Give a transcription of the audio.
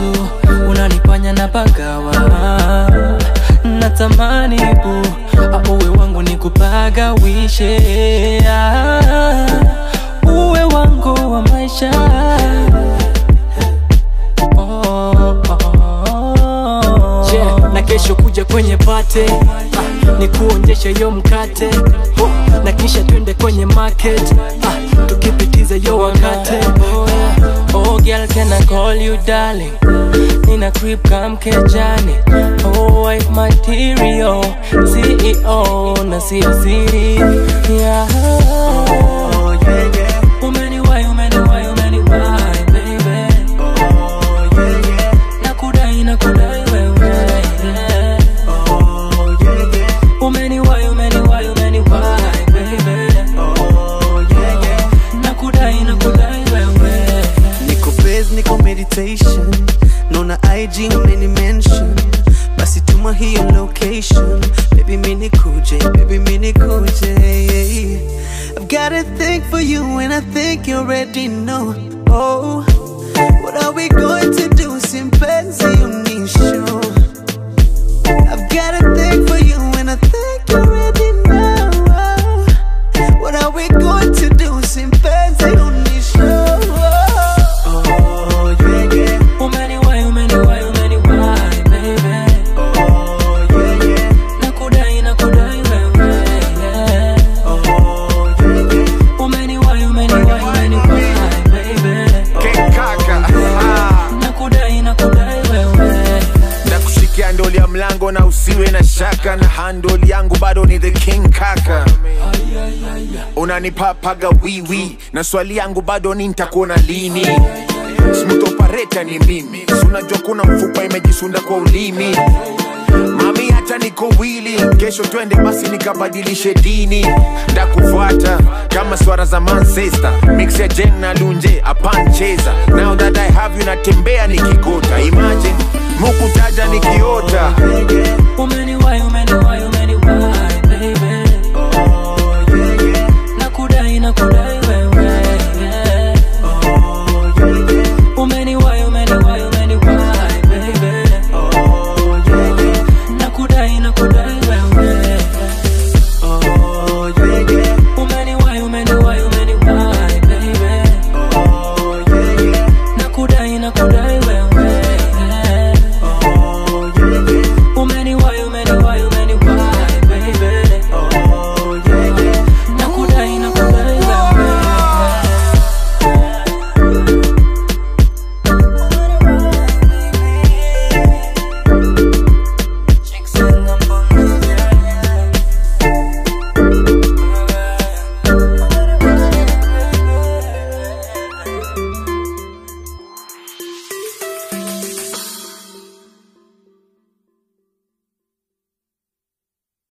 tu unanifanya na pagawa natamani bu auwe wangu ni kupagawishe Ah, uwe wangu wa maisha Oh, oh, oh. yeah, na kesho kuja kwenye pate ah, ni kuonjesha yo mkate huh, na kisha twende kwenye market ah, tukipitiza yo wakate Oh girl, can I call you darling? Nina creep come kejani Oh wife material CEO na sio siri yeah. Oh yeah yeah, Umeniwai, umeniwai, umeniwai baby oh yeah yeah, Nakudai, nakudai wewe yeah. oh yeah yeah, Umeniwai, umeniwai, umeniwai baby oh yeah yeah. Nakudai, nakudai wewe Niko base, niko meditation Naona IG umeni mention Basi tuma hiyo location Baby mini kuje, baby mini kuje I've got a thing for you and I think you already know Oh, what are we going to do? Simpenzi unisho I've got a thing for you and I think you already know oh, What are we going to do? Simpenzi unisho Oh, yeah, yeah Umeniwai, umeniwai, umeniwai baby Oh, yeah, yeah Nakudai, nakudai wewe yeah. Oh, yeah, yeah Umeniwai, umeniwai, umeniwai baby King Kaka ah. Nakudai, nakudai wewe na kushikia ndoli ya mlango na usiwe na shaka na handoli yangu bado ni the king kaka unanipapaga wiwi na swali yangu bado ni nitakuona lini smooth operator ni mimi Si unajua kuna mfupa imejisunda kwa ulimi mami hata niko wili kesho twende basi nikabadilishe dini ndakufuata kama swara za manchester mix ya jen na lunje apancheza now that i have you natembea nikigota imagine mukutaja nikiota Umeniwai, umeniwai, umeniwai baby Oh, yeah, yeah Nakudai, nakudai wewe yeah. Oh, yeah, yeah Umeniwai, umeniwai, umeniwai baby Oh, yeah, yeah Nakudai, nakudai